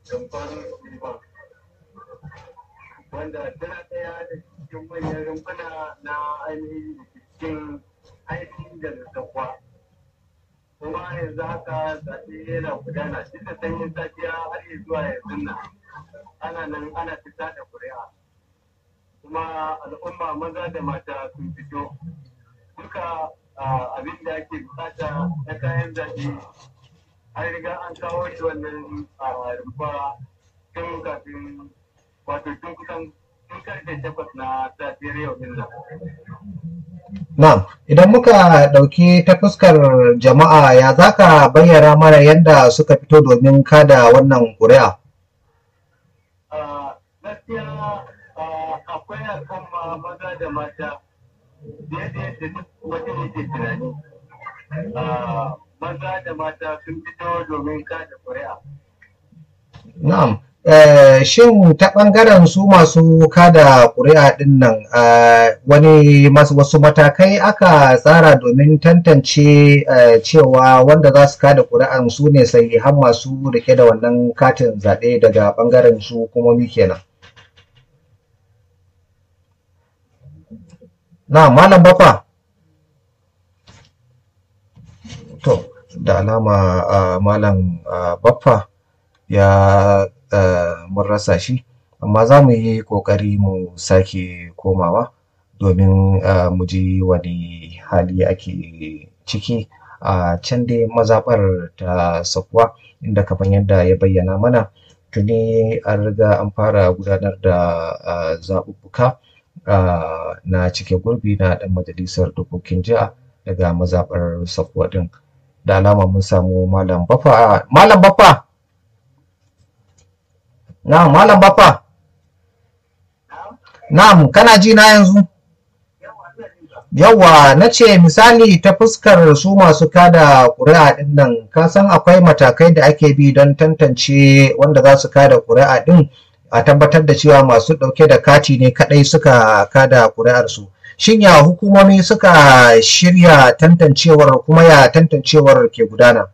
rumfar liman wanda tana ɗaya da cikin manyan rumfuna na ainihin cikin ainihin da zakwa kuma yanzu haka zaɓe yana gudana duk da sanyin safiya har yi zuwa yanzu nan ana nan ana fita da ƙuri'a kuma al'umma maza da mata sun fito duka abin da ake bukata na kayan zaɓe an riga an kawo shi wannan rumfa tun kafin wato tun kusan tun karfe takwas na safiyar yau din nan. Na'am, idan muka ɗauki ta fuskar jama'a ya za ka bayyana mana yadda suka fito domin kada wannan ƙuri'a? Gaskiya akwai al'umma maza da mata daidai da duk wata yake tunani. Maza da mata sun fito domin kada ƙuri'a. Na'am, shin ta ɓangaren su masu kada ƙuri'a ɗin nan wani wasu matakai aka tsara domin tantance cewa wanda za su kada ƙuri'an su ne sahihan masu rike da wannan katin zaɓe daga ɓangaren su hukumomi kenan. Na malam bafa. To, da alama malam baffa ya mun rasa shi amma za mu yi ƙoƙari mu sake komawa domin mu ji wani hali ake ciki a can dai mazaɓar ta sakuwa inda kamar yadda ya bayyana mana tuni an riga an fara gudanar da zaɓuɓɓuka na cike gurbi na ɗan majalisar dokokin jiha daga mazaɓar sakuwa ɗin da alama mun samu malam bafa malam bafa Na'am, Malam Baffa. Na'am, kana ji na yanzu? Yawwa, na ce misali ta fuskar su masu kada ƙuri'a ɗin nan, ka san akwai matakai da ake bi don tantance wanda za su kada ƙuri'a ɗin a tabbatar da cewa masu ɗauke da kati ne kaɗai suka kada ƙuri'arsu. Shin ya hukumomi suka shirya tantancewar kuma ya tantancewar ke gudana?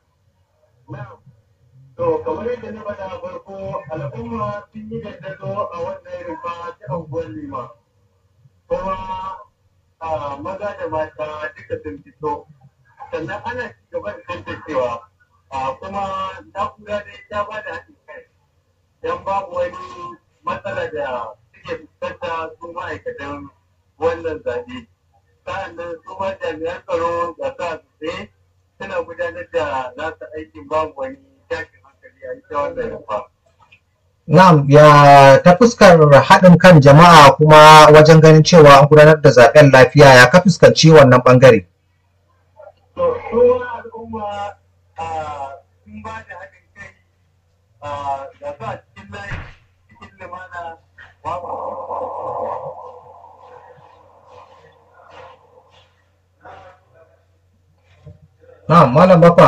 To, kamar yadda na faɗa farko al'umma sun yi dandazo a wannan rufa ta anguwar lima. Kuma maza da mata duka sun fito. Sannan ana ci gaba da tantancewa. Kuma na'ura dai ta ba da haɗin kai. Don babu wani matsala da suke fuskanta su ma'aikatan wannan zaɓe. Sa'annan su ma jami'an tsaro da sa su suna gudanar da nasu aikin babu wani tashin Na'am, ya ta fuskar haɗin kan jama'a kuma wajen ganin cewa an gudanar da zaɓen lafiya ya ka fuskanci wannan ɓangare. To, kowa al'umma sun ba da haɗin kai da sa cikin layi cikin limana babu. Na'am, Malam Bafa.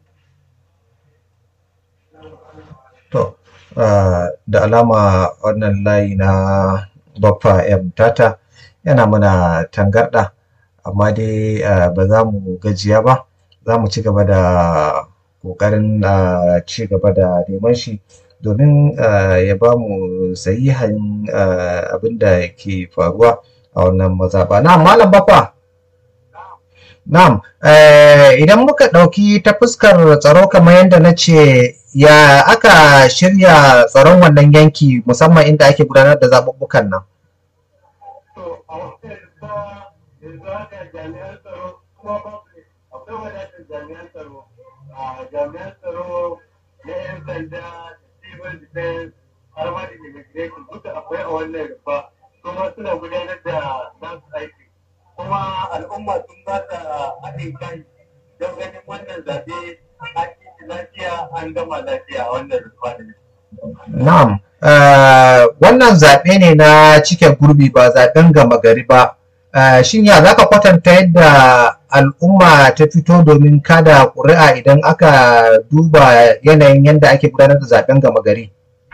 To, da alama wannan layi na Baffa M Tata yana mana tangarɗa, amma dai ba za mu gajiya ba, za mu ci gaba da ƙoƙarin ci gaba da neman shi domin ya ba mu sahihan abin da ke faruwa a wannan mazaɓa. Na Malam Baffa. Na'am, idan muka ɗauki ta fuskar tsaro kamar yadda na ce ya aka shirya tsaron wannan yanki musamman inda ake gudanar da zaɓuɓɓukan nan? To, a wata rufa yanzu haka jami'an tsaro kuma babu akwai wadatar jami'an tsaro. Jami'an tsaro na 'yan sanda da civil defense har ma da immigration duka akwai a wannan rufa kuma suna gudanar da nasu aiki. kuma al'umma sun ba ta haɗin kai don ganin wannan zaɓe an yi lafiya an gama lafiya a wannan rufanin. Na'am, wannan zaɓe ne na cike gurbi ba zaɓen gama gari ba. Shin ya za ka kwatanta yadda al'umma ta fito domin kada ƙuri'a idan aka duba yanayin yadda ake gudanar da zaɓen gama gari?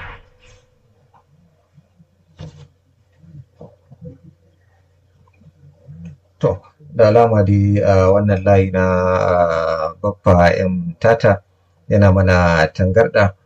To, da alama dai wannan layi na Baffa M Tata yana mana tangarɗa